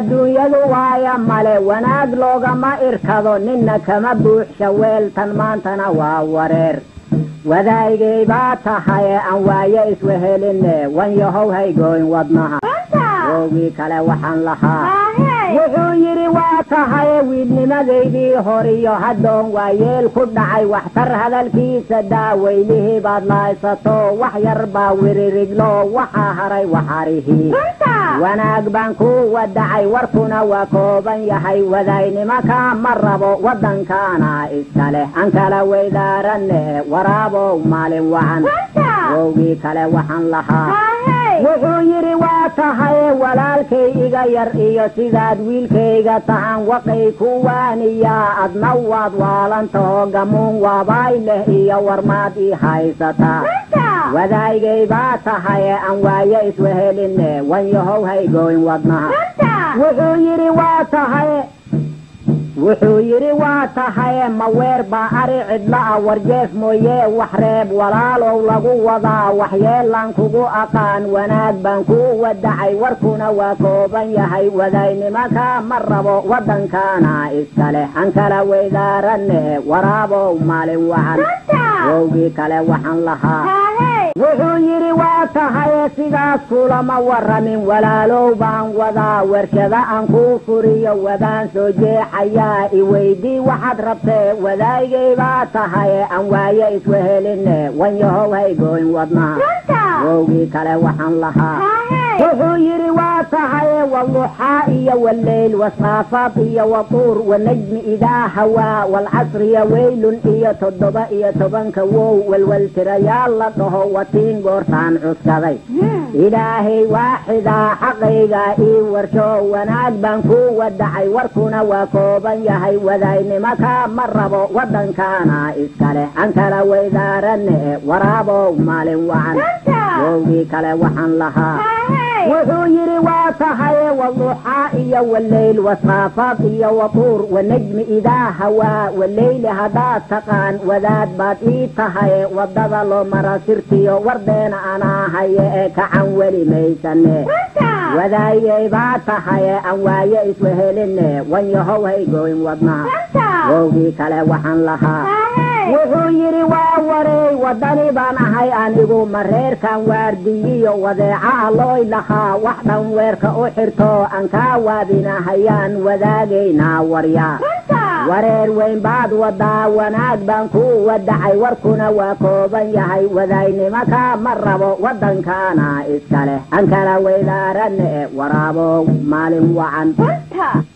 adduunyadu waaya male wanaag loogama irkado ninna kama buuxsha weeltan maantana waa wareer wadaygay baa tahaye aan waaye isweheline wan yahow haygooyn wadnaha oogii kale waxaan lahaa wuxuu yidhi waa tahaye wiilnimadaydii horiyo haddoon waa yeel ku dhacay waxtar hadalkiisa daaweylihii baad lahaysato wax yar baa wiririglo waxaa haray waxarihii wanaag baan ku wadacay warkuna waa kooban yahay wadaynimaka ma rabo waddankaana iska leh aan kala weydaaranne waraabow maalin wacan wowgii kale waxaan lahaa wuxuu yidhi waa tahaye walaalkay iga yar iyo sidaad wiilkayga tahan waqay ku waaniyaa adna waad waalantaho gamuun waabaay leh iyo warmaad ii haysataa wadaygay baa tahaye aan waaye isweheline wan yahow haygooyn wadnaha wuxuu yidhi waa tahaye wuxuu yidhi waa tahaye maweer baa ari cidla a warjeef mooye wax reeb walaalow lagu wadaa waxyeelaan kugu aqaan wanaag baan ku wadacay warkuna waa kooban yahay wadaynimaka ma rabo waddankaana iska leh aan kala weydaaranne waraabow maalin wacan wowgii kale waxaan lahaa wuxuu yidhi waa tahaye sidaas kulama waramin walaalow baan wadaa warshada aan kuu furiyo wadaan soo jeexayaa iweydii waxaad rabtee wadaygay baa tahaye aan waaye isweheline wan yahow haygooyn wadnaha wowgii kale waxaan lahaa wuxuu yidhi waa tahaye waluxaa iyo waleyl wasaafaad iyo watuur wanajmi idaa hawaa walcasriya weylun iyo toddoba iyo tobanka wow walwaltirayaal la dhaho watiin goortaan cuskaday ilaahay waaxidaa xaqayga ii warsho wanaag baan ku wadacay warkuna waa kooban yahay wadaynimaka ma rabo waddankaana iska leh aan kala weydaaranne waraabow maalin wacan wowgii kale waxaan lahaa wuxuu yidhi waa tahaye waluxaa iyo waleyl wasaafaad iyo watuur wanajmi idaa hawaa waleyli haddaad taqaan wadaad baad ii tahaye waddada loo mara sirtiyo wardeena anaa haye ee kacan weli maysane wadaayay baa tahaye aan waaye isweheline wan yahow haygooyn wadnaha wowgii kale waxaan lahaa wuxuu yidhi waa wareey waddani baan ahay anigu mareerkan waardiyiyo wadeeca alooy lahaa wax dhan weerka u xirto aan kaa waadinahayaan wadaagaynaa waryaa wareer weyn baad wadaa wanaag baan ku wadacay warkuna waa kooban yahay wadaynimaka ma rabo waddankaana iska leh aan kala weydaaranne waraabow maalin wacan